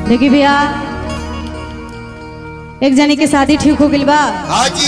देखी भैया एक जनी के शादी ठीक हो गइल बा हाँ जी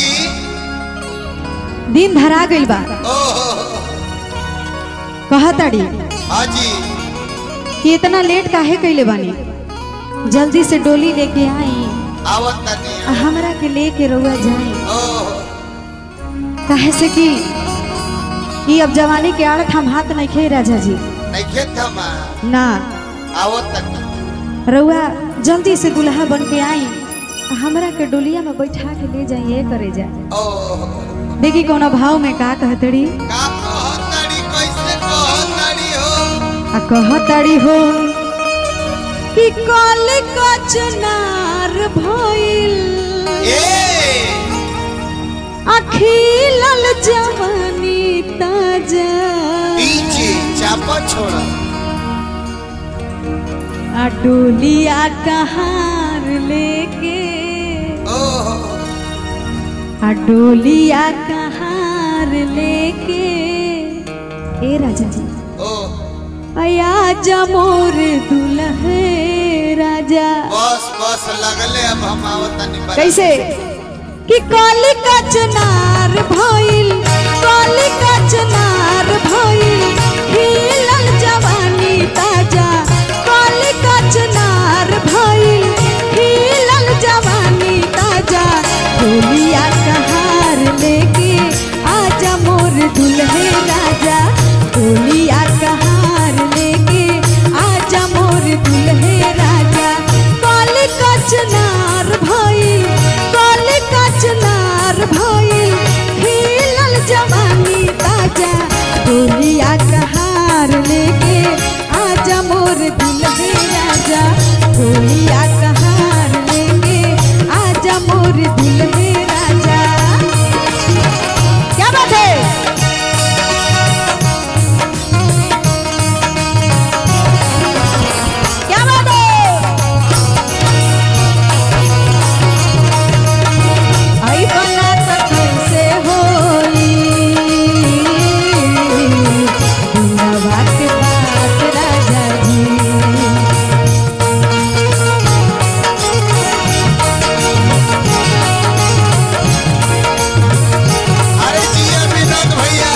दिन धरा गइल बा ओहो कहताड़ी हाँ जी कि इतना लेट काहे कइले बानी जल्दी से डोली लेके आई आवत तनी आ हमरा के लेके रउआ जाई ओहो काहे से कि ई अब जवानी के आड़त हम हाथ नहीं खे राजा जी नहीं खेत थमा ना आवत तनी रउआ जल्दी से दुल्हा बन के आई आ हमरा के डोलिया में बैठा के ले जाइए करे जा ओहो देखी कौना भाव में का कहतड़ी का कहतड़ी कैसे कहतड़ी हो आ कहतड़ी हो कि कल कचनार भइल ए अखिलल जवानी ताजा पीछे चापा छोड़ा आ डोलिया कहार लेके ओहो आ डोलिया कहार लेके ए राजा जी ओ अया जमोर दुल्हे राजा बस बस लगले अब हम आवत तनी बराबर। कैसे कि काली का चनार भइल काली का चनार भइल खिलल जवानी ताजा काली का चनार भइल खिलल जवानी ताजा डोलिया कहार लेके आजा मोर दुल्हे राजा डोलिया कहार लेके आजा मोर दुल्हे राजा काली का चनार भइल काली का चनार भइल खिलल जवानी ताजा डोलिया कहार लेके आजा मोर दुल्हे राजा डोलिया कहार लेके आजा मोर दुल्हे राजा क्या बात है क्या बात है आई बना त कैसे होई दुनिया के बात राजा जी अरे जिया विनोद भैया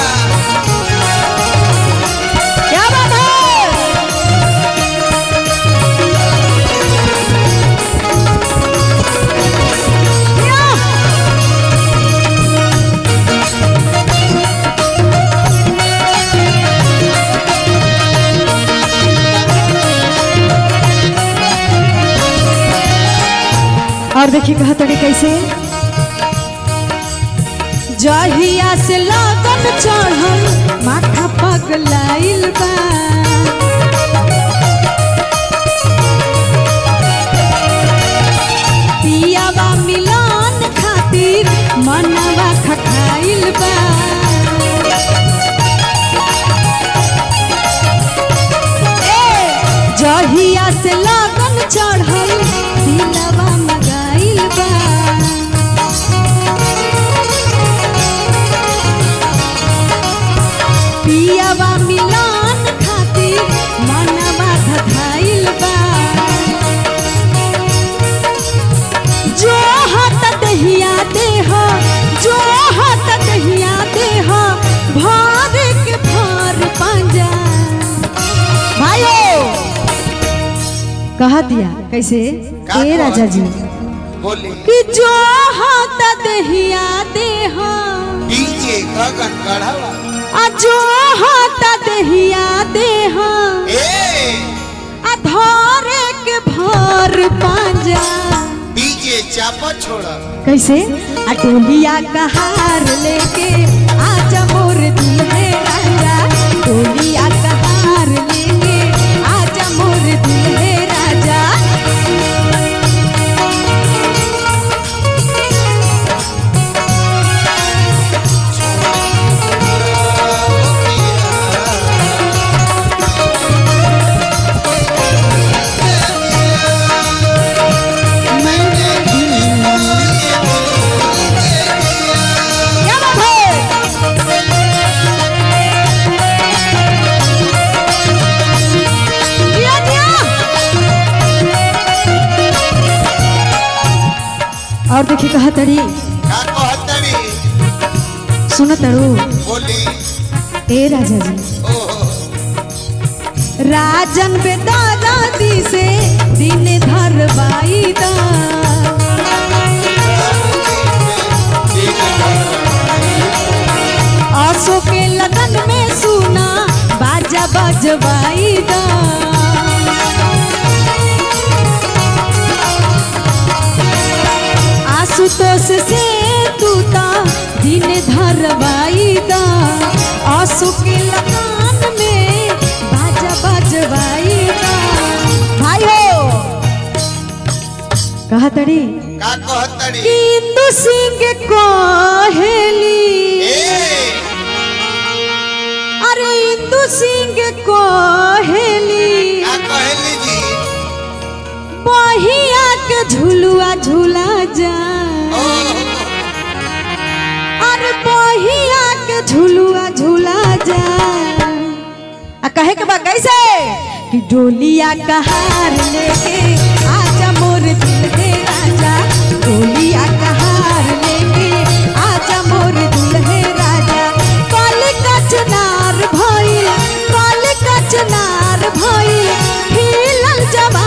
क्या बात है या! और देखिए कहा तड़ी कैसे जहिया से लगन चढ़ल माथा पगलाइल बा पियावा मिलन खातिर मनवा खटाइल बा ए, जहिया से लगन चढ़ल दिलवा मगाइल बा पियावा मिलन खातिर मनवा धधाइल बा जो हाथ दहिया देह जो हाथ दहिया देह भार के भार पांजा भाइयों कहा दिया कैसे का ए राजा जी बोली कि जो हाथ दहिया देह डीजे गगन गढ़वा आ जो हाथ दहिया देह ए आ धरे के भार पांजा डीजे चापा छोड़ा कैसे आ डोलिया का हार लेके आजा मोर दुल्हे राजा डोलिया का हार लेके आजा मोर दुल्हे राजा क्या बात है देखी कहा तड़ी का कहतड़ी सुन तड़ू बोली ए राजा जी ओहो राजन बेदादी से दिन धरवाई दा आसो के लगन में सुना बाजा बजवाई दा आशुतोष से तू ता दिन धरवाई दा आसो के लगन में बाजा बजवाई दा भाई हो कहा तड़ी का कहतड़ी कि इंदु सिंह कोहेली ए अरे इंदु सिंह कोहेली का कहली जी बहिया के झुलुआ झूला जा ओहो अरे बहिया के झुलुआ झूला जा आ कहे के बा कैसे कि डोलिया कहार लेके आजा मोर दिल हे राजा डोलिया कहार लेके आजा मोर दिल हे राजा कल कचनार भइल कल कचनार भइल हिलल जब